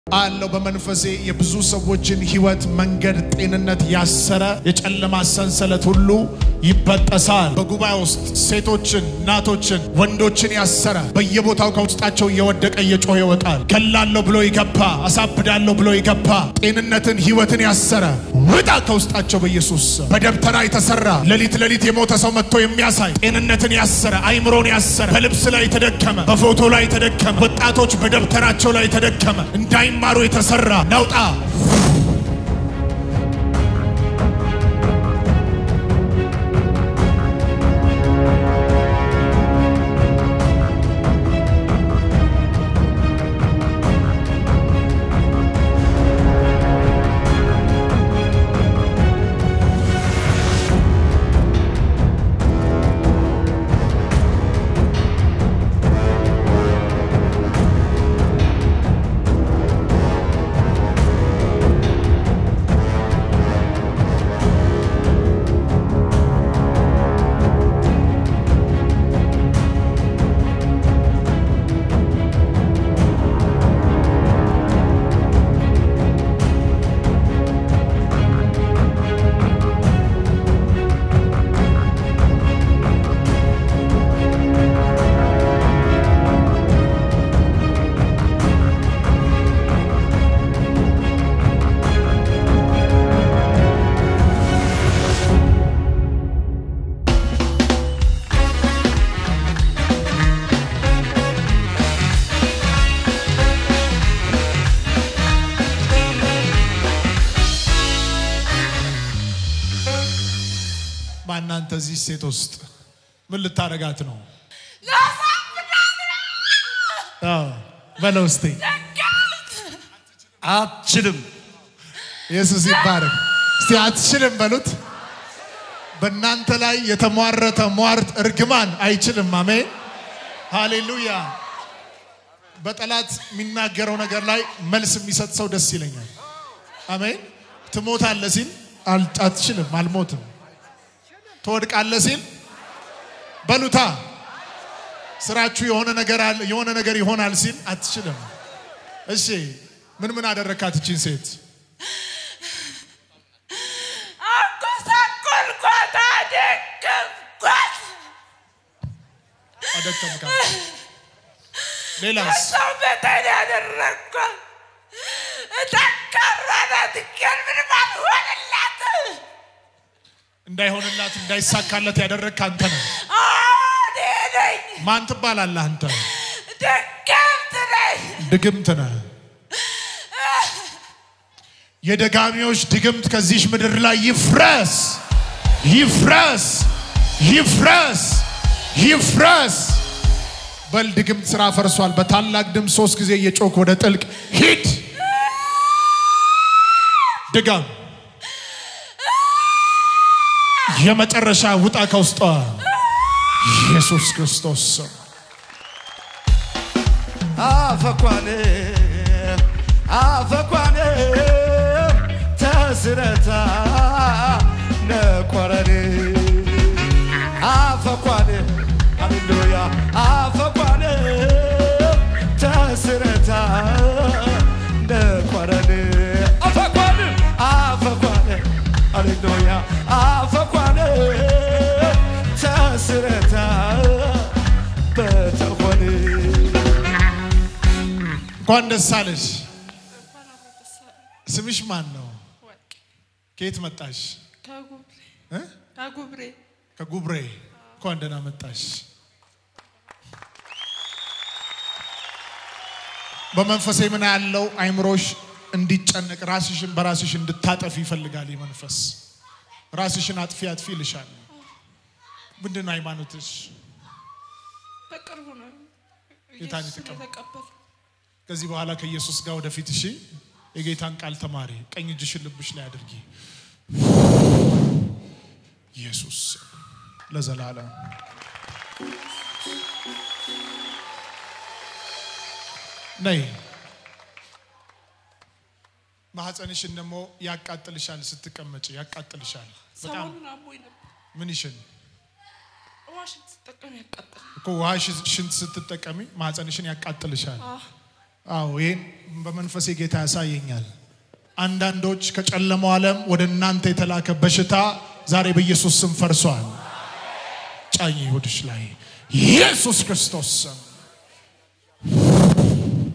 አለው በመንፈሴ የብዙ ሰዎችን ህይወት፣ መንገድ፣ ጤንነት ያሰረ የጨለማ ሰንሰለት ሁሉ ይበጠሳል። በጉባኤ ውስጥ ሴቶችን፣ እናቶችን፣ ወንዶችን ያሰረ በየቦታው ከውስጣቸው እየወደቀ እየጮኸ ይወጣል። ገላለሁ ብሎ ይገባ፣ አሳብዳለሁ ብሎ ይገባ፣ ጤንነትን፣ ህይወትን ያሰረ ውጣ ከውስጣቸው በኢየሱስ ስም። በደብተራ የተሰራ ሌሊት ሌሊት የሞተ ሰው መጥቶ የሚያሳይ ጤንነትን ያሰረ አይምሮን ያሰረ በልብስ ላይ የተደከመ በፎቶ ላይ የተደከመ ወጣቶች በደብተራቸው ላይ የተደከመ እንዳይማሩ የተሰራ ነውጣ ማናንተ እዚህ ሴት ውስጥ ምን ልታረጋት ነው? አዎ በለው እስቲ አትችልም። ኢየሱስ ይባረክ። እስቲ አትችልም በሉት። በእናንተ ላይ የተሟረተ ሟርት እርግማን አይችልም። አሜን ሃሌሉያ። በጠላት የሚናገረው ነገር ላይ መልስ የሚሰጥ ሰው ደስ ይለኛል። አሜን። ትሞታለህ ሲል አል- አትችልም፣ አልሞትም። ትወድቃለህ ሲል በሉታ ስራችሁ የሆነ ነገር አለ የሆነ ነገር ይሆናል ሲል አትችልም። እሺ ምን ምን አደረካት እቺን ሴት? አጎሳቆልኳት፣ አደከምኳት። አደከምካት። ሌላስ? ሰው በተን ያደረግኳት ጠንካራ ናት፣ ግን ምንም አልሆንላትም። እንዳይሆንላት እንዳይሳካለት ያደረግክ አንተ ነህ። እኔ ነኝ፣ ማን ትባላለህ አንተ? ደገምት ነኝ። ድግምት ነህ። የደጋሚዎች ድግምት ከዚች ምድር ላይ ይፍረስ፣ ይፍረስ፣ ይፍረስ፣ ይፍረስ። በል ድግምት ስራ ፈርሷል። በታላቅ ድምፅ ሶስት ጊዜ እየጮክ ወደ ጥልቅ ሂድ። ድጋም የመጨረሻ ውጣ ከውስጧ ኢየሱስ ክርስቶስ ስም አፈኳን አፈኳን ተስረታ ነቆረን አፈኳን ሃሌሉያ አፈኳን ተስረታ ነቆረን አፈኳን አፈኳን ሃሌሉያ አፈኳን ተስረታ በተኮን እንኳን ደስ አለሽ። ስምሽ ማን ነው? ከየት መጣሽ? ከጉብሬ እ? ከጉብሬ ከጉብሬ። እንኳን ደህና መጣሽ። በመንፈሴ ምን ያለው አይምሮሽ እንዲጨነቅ ራስሽን በራስሽ እንድታጠፊ ይፈልጋል። ይህ መንፈስ ራስሽን አጥፊ አጥፊ ይልሻል። ምንድን ነው ሃይማኖትሽ? በቅርቡ ነው ጌታን ኢየሱስን የተቀበል- የተቀበልኩት። ከዚህ በኋላ ከኢየሱስ ጋር ወደፊት እሺ፣ የጌታን ቃል ተማሪ። ቀኝ እጅሽን ልብሽ ላይ አድርጊ። ኢየሱስ ለዘላለም ነይ። ማህፀንሽን ደግሞ ያቃጥልሻል፣ ስትቀመጭ ያቃጥልሻል። በጣም ሰሞኑን አሞኝ ነበር። ምን ይሽን ዋሽንት ስጠቀም ያቃጥል። እኮ ውሃ ሽንት ስትጠቀሚ ማህፀንሽን ያቃጥልሻል። አዎ፣ አዎ ይህን በመንፈሴ ጌታ ያሳየኛል። አንዳንዶች ከጨለማው ዓለም ወደ እናንተ የተላከ በሽታ ዛሬ በኢየሱስ ስም ፈርሷል። ጫኝ ይሁድሽ ላይ ኢየሱስ ክርስቶስ ስም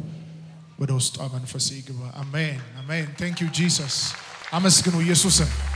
ወደ ውስጧ መንፈሴ ይግባ። አሜን አሜን። ቴንክ ዩ ጂሰስ። አመስግኑ ኢየሱስን።